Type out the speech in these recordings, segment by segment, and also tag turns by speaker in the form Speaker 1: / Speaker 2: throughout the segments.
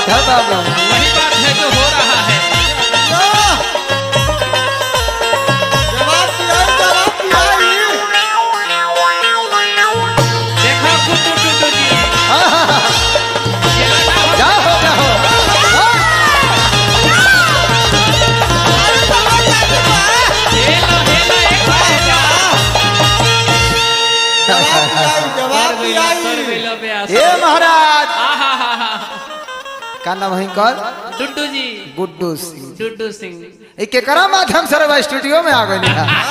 Speaker 1: बात है बाबू
Speaker 2: वही बात है जो हो रहा है
Speaker 3: जवाब दिया जवाब दिया
Speaker 2: देखो गुड्डू टुड्डू जी खेला ना हो
Speaker 1: जा हो जा हो
Speaker 2: हेलो हेलो एक बार जा
Speaker 3: जवाब दिया
Speaker 2: कर मिलो ब्यास
Speaker 1: ए महाराज
Speaker 2: आहा हा हा
Speaker 1: का नाम है कर
Speaker 2: डुड्डू जी
Speaker 1: गुड्डू सिंह
Speaker 2: डुड्डू सिंह
Speaker 1: ई केकरा माध्यम से रवा स्टूडियो में आ गई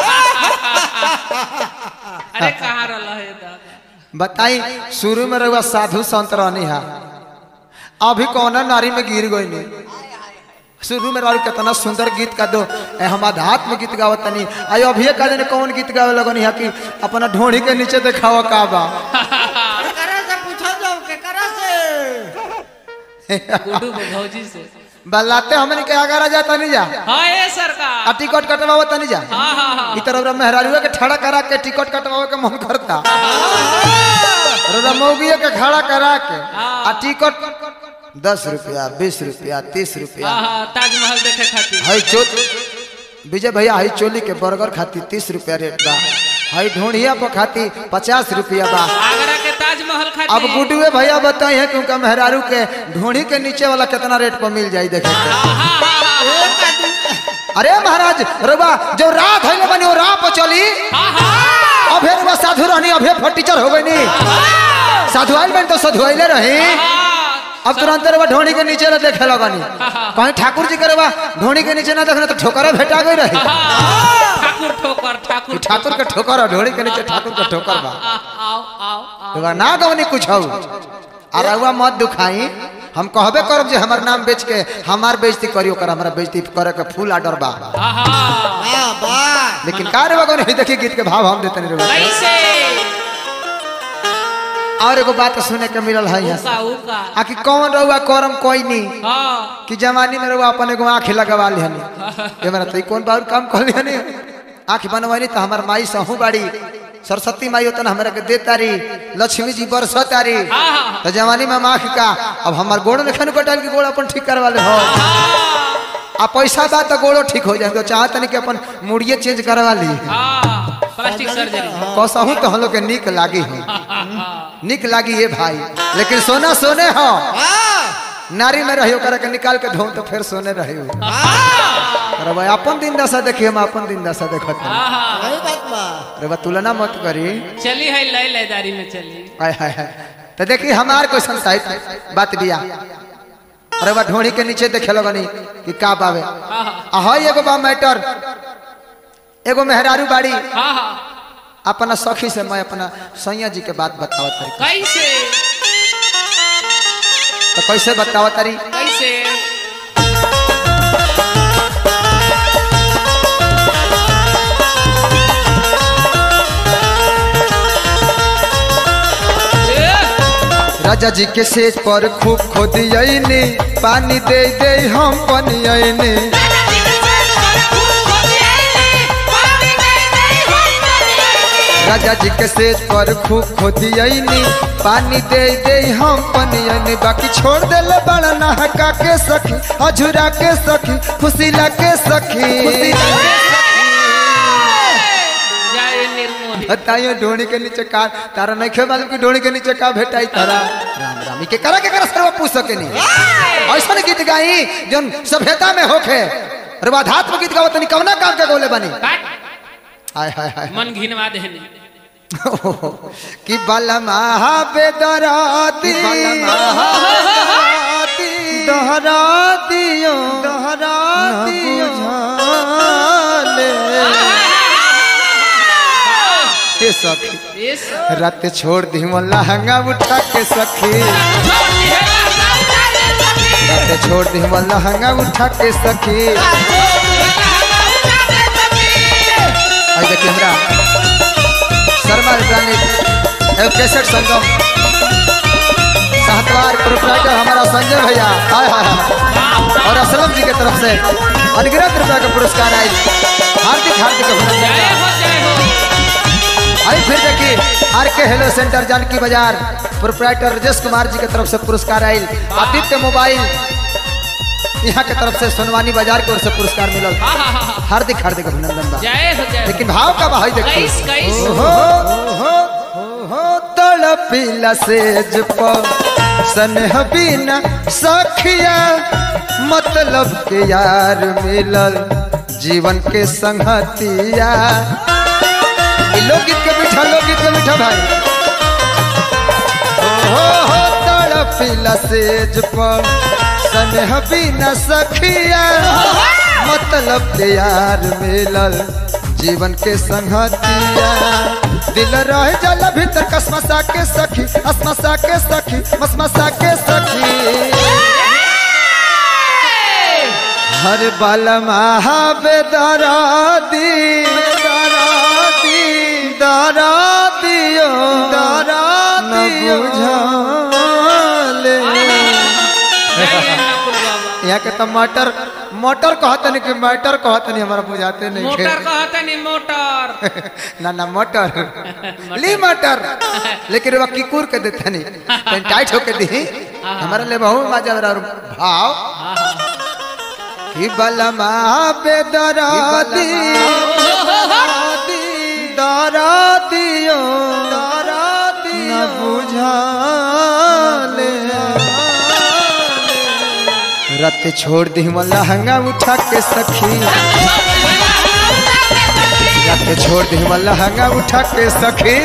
Speaker 2: अरे कहाँ रहा है दादा
Speaker 1: बताई शुरू में रहुआ साधु संत रहनी है अभी कौन नारी में गिर गई नहीं शुरू में रहू कितना सुंदर गीत का दो ए, हम आध्यात्म गीत गावत तनी आई अभी का दिन कौन गीत गावे लगनी है कि अपना ढोड़ी के नीचे देखावा का बा
Speaker 3: केकरा से पूछा जाओ केकरा से
Speaker 2: गुड्डू भौजी से
Speaker 1: बल्लाते हमने के आगरा जा तनी जा
Speaker 2: हाँ ये
Speaker 1: आ
Speaker 2: सरकार
Speaker 1: टिकट कटवावा तनी जा
Speaker 2: हाँ हाँ हाँ
Speaker 1: ई तरह मेहरारुआ के खड़ा करा के टिकट कटवावे के मन करता रमौगिया के खड़ा करा के आ टिकट दस रुपया बीस रुपया तीस रुपया
Speaker 2: हाँ हाँ ताजमहल देखे खातिर
Speaker 1: हई चो विजय भैया हई चोली के बर्गर खाती तीस रुपया रेट बा हई ढोढ़िया पर खाती पचास रुपया बा
Speaker 2: आगरा के ताजमहल खातिर
Speaker 1: अब गुडुए भैया बताई है क्योंकि मेहरारू के ढोढ़ी के नीचे वाला कितना रेट पर मिल जाई देखे के
Speaker 2: हाँ हाँ हाँ हाँ
Speaker 1: अरे महाराज रुबा जो रात है बनी वो राह पर चली
Speaker 2: हाँ हाँ
Speaker 1: अभे रुबा साधु रहनी अभे फटीचर हो गई नी साधु आइल बन तो साधु आइले रही
Speaker 2: हाँ
Speaker 1: अब तुरंत रुबा ढोढ़ी के नीचे ना देखे लगनी कहीं ठाकुर जी के रुबा ढोढ़ी के नीचे ना देखना तो ठोकरा भेटा गई रही
Speaker 2: हाँ, ठाकुर ठोकर ठाकुर
Speaker 1: ई ठाकुर के ठोकर है, ढोढ़ी के नीचे ठाकुर के ठोकर बा
Speaker 2: आ, आओ आओ आओ
Speaker 1: रुबा ना गवनी कुछ हो और रुआ मत दुखाई हम कहबे करब जे हमर नाम बेच के हमार बेइज्जती करी ओकर हमरा बेइज्जती करे के फुल आर्डर बा
Speaker 2: हाँ हाँ
Speaker 3: वाह वाह
Speaker 1: लेकिन का रे बगन देखिए गीत के भाव हम देते नहीं रे
Speaker 2: कैसे
Speaker 1: और एगो बात सुने के मिलल है यहाँ से
Speaker 2: उका उका
Speaker 1: आ कि कौन रहुआ करम कोई नहीं
Speaker 2: हाँ
Speaker 1: कि जवानी में रहुआ अपन एगो आँख लगवा लिहनी ये मेरा तो ई कौन बार काम कर लिहनी आँख बनवानी तो हमार माई सहू बाड़ी सरस्वती माई होता हमरा के दे तारी लक्ष्मी जी बरस तारी
Speaker 2: हाँ हाँ
Speaker 1: तो जवानी में हम आँख का अब हमार गोड़ लेखन कटाल के गोड़ अपन ठीक करवा ले हो आ पैसा बा तो गोड़ो ठीक हो जाए तो चाहत नहीं कि अपन मुड़िए चेंज करवा ली
Speaker 2: हाँ प्लास्टिक सर्जरी
Speaker 1: कसहू तो हम लोग के निक लागी हो निक लागी ये भाई लेकिन सोना सोने हो
Speaker 3: वाह
Speaker 1: नारी में रहियो करे के निकाल के धो तो फिर सोने रहियो अरे भाई अपन दिन दशा देखिए हम अपन दिन दशा देखत हई।
Speaker 3: सही बात बा
Speaker 1: अरे बा तुलना मत करी
Speaker 2: चली है लय लयदारी में चली
Speaker 1: हाय हाय हाय तो देखी हमार कोई संसाहित बात बिया अरे बा ढोड़ी के नीचे देखे लगनी कि का बावे
Speaker 2: हाँ हाँ
Speaker 1: आ हई एगो बा मैटर एगो मेहरारू बाड़ी
Speaker 2: हाँ हाँ
Speaker 1: अपना सखी से मैं अपना सैया जी के बात बतावत तारी
Speaker 2: कैसे
Speaker 1: तो कैसे बतावत तारी
Speaker 2: कैसे ए,
Speaker 1: राजा जी के सेज पर खूब खोदियनी पानी दे दे हम पनियनी राजा जी के सेज पर खूब खोदियनी पानी दे दे हम पनियनी बाकी छोड़ देले बड़ा नहका के सखी अझुरा के सखी खुशीला के सखी
Speaker 2: जाए निर्मोही
Speaker 1: बताइयो ढोणी के नीचे का तारा नहीं खे मालूम कि ढोणी के नीचे का भेटाई तारा राम राम ई के करा के करा सर्व पूछ सके नहीं ऐसा गीत गाई जोन सभ्यता में होखे रवाधात्म गीत गावत नहीं कवना काम के गोले बनी
Speaker 2: काट
Speaker 1: हाय हाय हाय
Speaker 2: मन घिनवा देने
Speaker 1: कि बलमा बेदराती दोहरा दियो दोहरा दियो के सखी
Speaker 2: इस
Speaker 1: रात छोड़ दी लहंगा उठा के सखी रात छोड़ दी लहंगा उठा के सखी आई देखिए हमरा शर्मा इलेक्ट्रॉनिक एवं कैसेट संगम साहतवार प्रोपराइटर हमारा संजय भैया हाय हाय हाय और असलम जी की तरफ से अनगिनत रुपया का पुरस्कार आई हार्दिक हार्दिक अभिनंदन
Speaker 2: जय हो जय हो
Speaker 1: आई फिर देखिए आर के हेलो सेंटर जानकी बाजार प्रोपराइटर राजेश कुमार जी के तरफ से पुरस्कार आयल आदित्य मोबाइल यहाँ के तरफ से सोनवानी बाजार की ओर से पुरस्कार मिलल
Speaker 2: हाँ हाँ हाँ
Speaker 1: हार्दिक हार्दिक अभिनंदन बा
Speaker 2: जय हो जय हो।
Speaker 1: लेकिन भाव का भाई देखो
Speaker 2: कैस कैस
Speaker 1: ओहो ओहो ओहो तड़पिला सेज पर सनह बिना सखिया मतलब के यार मिलल जीवन के संगतिया ई लोकगीत के मीठा लोकगीत के मीठा भाई ओहो हो तड़पिला सेज पर सनह बिना सखिया मतलब के यार मिलल जीवन के संगतिया दिल रह जल भीतर कसमसा के सखी असमसा के सखी मसमसा के सखी हर बल महाबे दरादी दरादी दरादियो दरादियो बुझाले
Speaker 2: जय अन्नपूर्ण बाबा
Speaker 1: यहाँ के तो मटर मटर कहतनी कि मटर कहतनी हमारा बुझाते नहीं
Speaker 2: मोटर
Speaker 1: के
Speaker 2: कहते नहीं मोटर
Speaker 1: ना ना मटर ली मटर लेकिन वह किकुर के देते नहीं कहीं टाइट होके दी हमारे लिए बहुत मजा आ रहा है। भाव कि बलमा पे दरादी दरादियो दरादी न बुझाले रत छोड़ दी लहंगा उठा के सखी रत छोड़ दी लहंगा उठा के सखी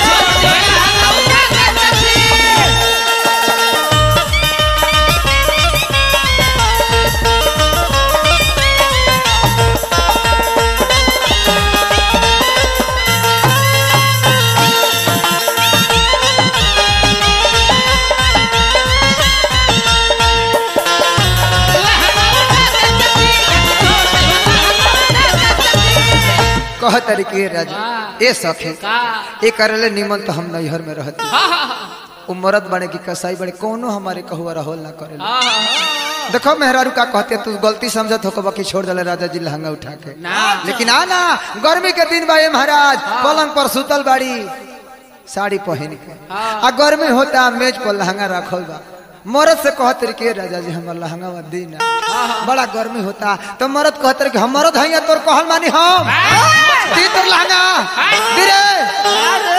Speaker 1: कह तरीके राजा ए सखी
Speaker 2: का
Speaker 1: ए करले निमन तो हम नैहर में रहती
Speaker 2: हाँ हाँ हाँ
Speaker 1: उ मरद बने की कसाई बड़े कोनो हमारे कहुआ रहोल ना करे
Speaker 2: हाँ हाँ
Speaker 1: देखो मेहरारू का कहते तू गलती समझत हो बाकी छोड़ दले राजा जी लहंगा उठा के
Speaker 2: ना
Speaker 1: लेकिन आना गर्मी के दिन बा ये महाराज पलंग पर सुतल बाड़ी साड़ी पहन के
Speaker 2: हाँ।
Speaker 1: आ गर्मी होता मेज पर लहंगा रखल बा मरद से कहते रही के राजा जी हमार लहंगा वा दी ना बड़ा गर्मी होता तो मरद कहते रही कि हम मरद हैं तोर कहल मानी हम दी तोर लहंगा दी रे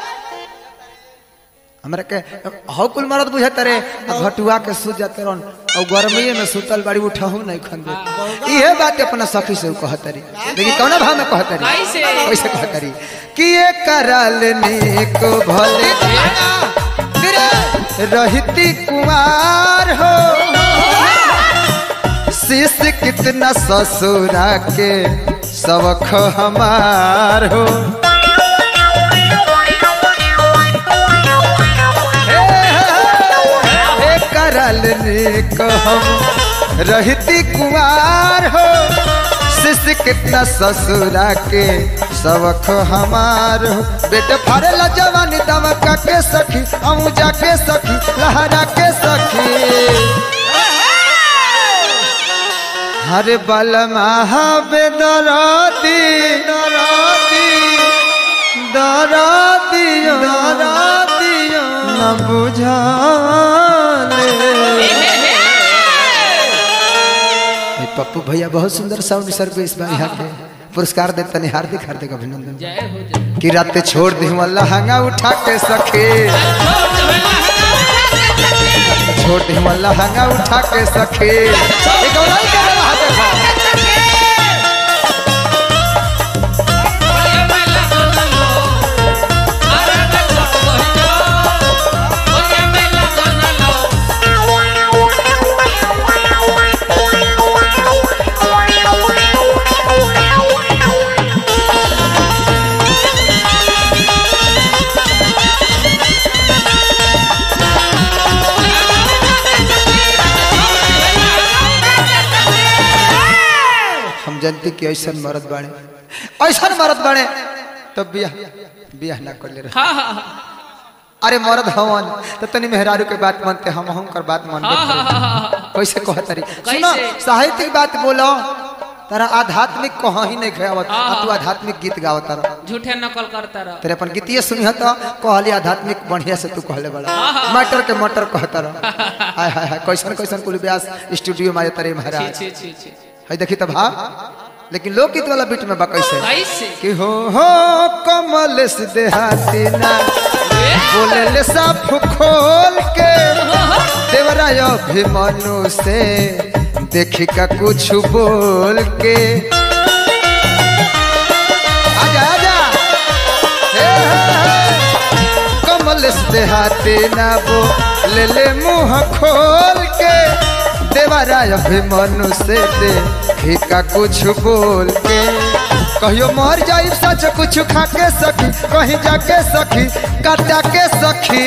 Speaker 1: हमरा के हौ कुल मरद बुझत रे आ घटुआ के सुत जाते रहन और गर्मी में सुतल बाड़ी उठहू नहीं खन दे इहे बात अपना सखी से उ कहत रही लेकिन कौन भाव में कहत रही
Speaker 2: कैसे?
Speaker 1: कैसे कहत रही कि ये करल नेक भले रहती कुमार हो शिष कितना ससुरा के सबख हमार हो हे करल नेक हम रहती कुमार हो शिष्य कितना ससुरा के सबक हमार हो बेटे फरेला जवानी दमका के सखी अमू जाके सखी लहरा के सखी हरे बल महाबे दरादी दरादी दरादियो दरादियो न बुझाले ए, पप्पू भैया बहुत सुंदर साउंड सर्विस बा यहाँ के पुरस्कार देते नहीं हार्दिक हार्दिक अभिनंदन
Speaker 2: जय हो जय
Speaker 1: कि रात छोड़ दी लहंगा उठा के सखे छोड़ दी लहंगा उठा के सखे ए, गौराई के रहा देखो।
Speaker 2: बढ़िया मेला बनलो अरे देखो बहिनो बढ़िया मेला बनलो
Speaker 1: हम जानते कि ऐसा मरद बाड़े ऐसा मरद बाड़े तो बियाह बियाह ना कर ले रहे
Speaker 2: हाँ हाँ हाँ
Speaker 1: अरे मरद हवन तो तनी मेहरारू के बात मानते हम हम कर बात मानते
Speaker 2: हाँ हाँ हाँ हाँ
Speaker 1: कैसे कहत रही सुनो
Speaker 2: कैसे?
Speaker 1: साहित्यिक बात बोलो तारा आध्यात्मिक कहाँ ही नहीं गावत आ तू आध्यात्मिक गीत गावत तारा
Speaker 2: झूठे नकल करता रह
Speaker 1: तेरे अपन गीतिए सुनिह तो कहली आध्यात्मिक बढ़िया से तू कहले बड़ा मटर के मटर कहता रह हाय हाय हाय कैसन कैसन कुल व्यास स्टूडियो में आए तारे
Speaker 2: छी
Speaker 1: महाराज
Speaker 2: छी छी छी
Speaker 1: है देखी तो भाव लेकिन लोकगीत वाला बीट में बा कैसे
Speaker 2: कैसे
Speaker 1: कि हो हो कमल से देहाती ना बोले ले साफ खोल के देवराय अभिमनु से देखी का कुछ बोल के आजा आजा हे, हे, हे। कमल से देहाती ना बोले ले मुंह खोल के देवराय अभिमनु से देखी का कुछ बोल के कहियो मर जाई सच कुछ खा के सखी कहीं जाके सखी काटा के सखी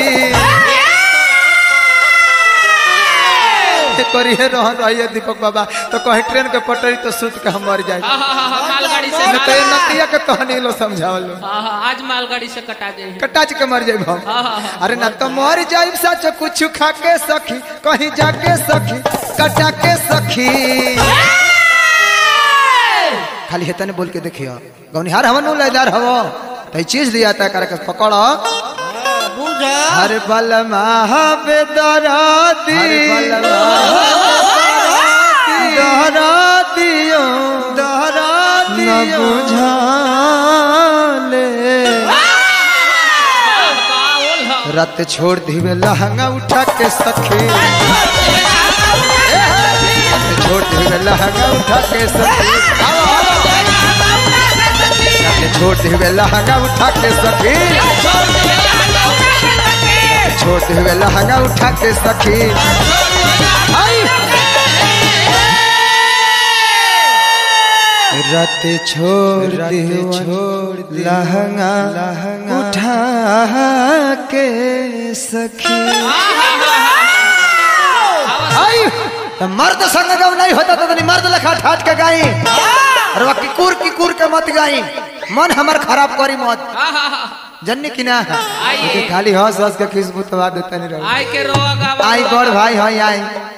Speaker 1: करिए रहन रहिए दीपक बाबा तो कहीं ट्रेन के पटरी तो सुत के हम मर जाए
Speaker 2: हाँ हाँ हाँ हाँ, मालगाड़ी से
Speaker 1: न तो ये नतिया के तहनी लो समझावल
Speaker 2: हाँ हाँ आज मालगाड़ी से कटा जाए
Speaker 1: कटाच के मर जाए हम
Speaker 2: हाँ, हाँ, हाँ।
Speaker 1: अरे ना तो मर जाए सच कुछ खा के सखी कहीं जाके सखी कटा के सखी खाली हेतने बोल के देखियो गौनिहार हवन नु लेदार हवो तो ये चीज दिया था कर पकड़ो
Speaker 3: बुझा
Speaker 1: हर बल महाबेदराती दहरा दियो दहरा दियो न बुझाले रत छोड़ दिवे लहंगा उठा के सखी रत छोड़ दिवे लहंगा उठा के सखी आओ, आओ। रत छोड़ दिवे लहंगा उठा के सखी छोड़ दिवे लहंगा उठा के सखी आई। रत छोड़ दियो छोड़ लहंगा लहंगा उठा के सखी आई तो मर्द संग जब नहीं होता तो तनी मर्द लखा ठाट के गाई और वह किकुर किकुर के मत गाई मन हमर खराब करी मत जन्नी की ना
Speaker 2: आइए।
Speaker 1: लेकिन खाली हंस हंस के खुशबू तो देता नहीं रहो
Speaker 2: आई के रोआ गावा
Speaker 1: आई बड़ भाई हई आई